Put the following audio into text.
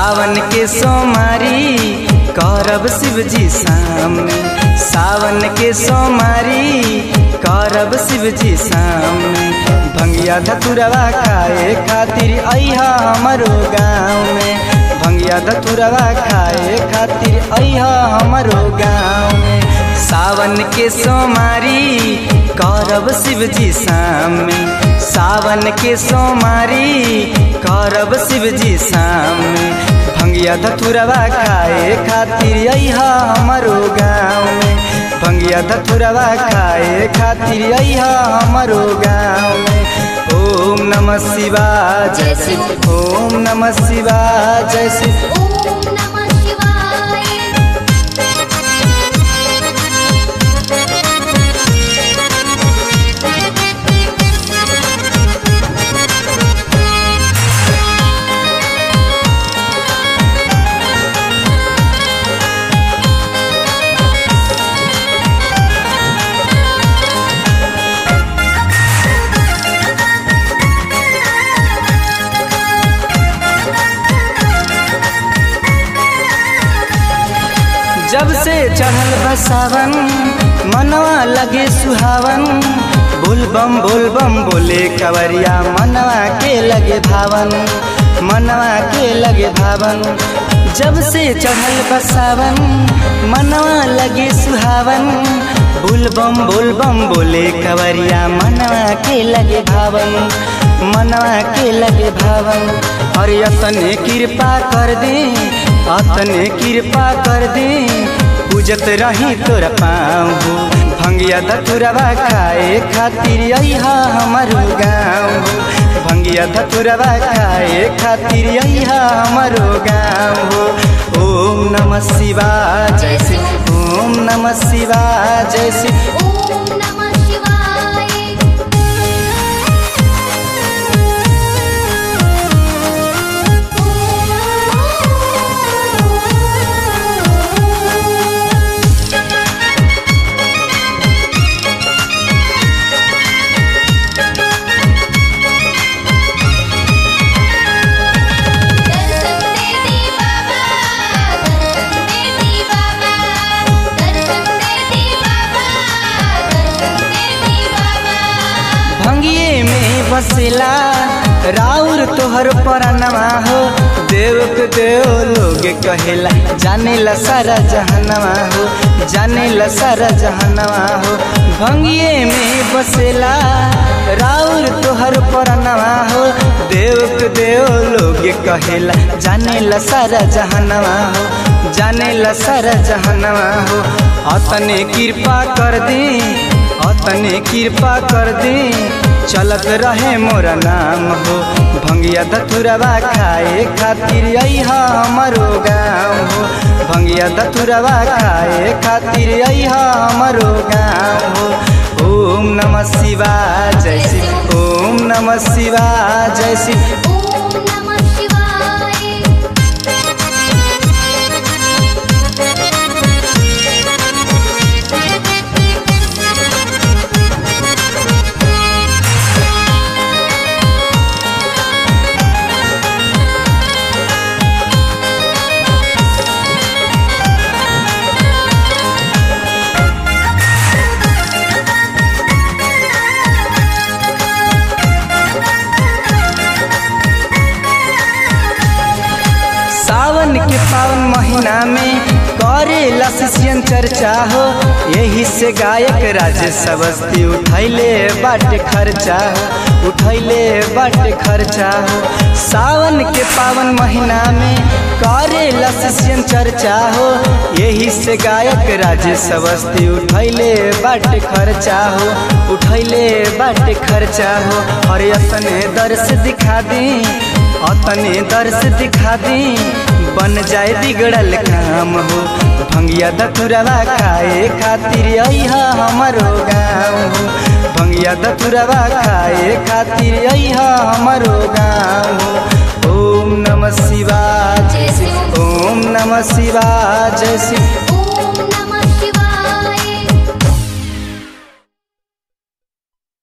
सावन के सोमारी करब शिव जी सामने सावन के सोमारी करब शिव जी सामने भंगिया धतुरवा खाए खातिर अहा हमरो गाँव में भंगिया धतुरवा खाए खातिर अहा हमरो गाँव में सावन के सोमारी करब शिव जी सामने सावन के सोमारी करब शिव जी सामने भंगिया धतुरवा खाए खातिर अहा हमरो गाँव में भंगिया धतुरवा खाए खातिर अहा हमरो गाँव में ओम नमः शिवाय जय शिव ओम नमः शिवाय जय शिव ओम नमः शिवाय जब से चढ़ल बसावन मनवा लगे सुहावन बोलबम बोलबम बोले कवरिया मनवा के लगे भावन मनवा के लगे भावन जब से चढ़ल बसावन मनवा लगे सुहावन बोलबम बोलबम बोले कवरिया मनवा के लगे भावन मनवा के लगे भावन और यतने कृपा कर दे अतने कृपा कर दे पूजत रही तोरा पाऊ भंगिया धतुरवा खाए खातिर अहा हमर गाँव भंगिया धतुरवा खाए खातिर अहा हमर गाँव ओम नमः शिवाय जय शिव ओम नमः शिवाय जय शिव ओम नमः शिवाय दर्शन देती बाबा दर्शन देती बाबा दर्शन देती बाबा दर्शन देती बाबा भंगिए में बसेला राउर तोहर परनवा हो देव के देव लोग कहेला जाने ला सारा जहनवा हो जाने ला सारा जहनवा हो भंगिए में बसेला राउर तोहर परनवा हो देव के देव लोग कहेला जाने ला सारा जहनवा हो जाने ला सारा जहनवा हो अतने कृपा कर दे अतने कृपा कर दे चलत रहे मोरा नाम हो भंगिया धतुरवा खाए खातिर अहा हमरो गाँव हो भंगिया धतुरवा खाए खातिर अहा हमरो गाँव हो ओम नमः शिवाय जय शिव ओम नमः शिवाय जय शिव ओम नमः शिवाय सावन के पावन महीना में करे लसियन चर्चा हो यही से गायक राज सबस्ती उठैले बाटे खर्चा हो उठैले बाटे खर्चा हो सावन के पावन महीना में करे लसियन चर्चा हो यही से गायक राज सबस्ती उठैले बाटे खर्चा हो उठैले बाटे खर्चा हो और अपने दर्श दिखा दी अतने दर्श दिखा दी बन जाए बिगड़ल काम हो भंगिया दतुरवा खाए खातिर अहा हमरो गाँव हो भंगिया दतुरवा खाए खातिर अहा हमरो गाँव हो ओम नमः शिवाय जय शिव ओम नमः शिवाय जय शिव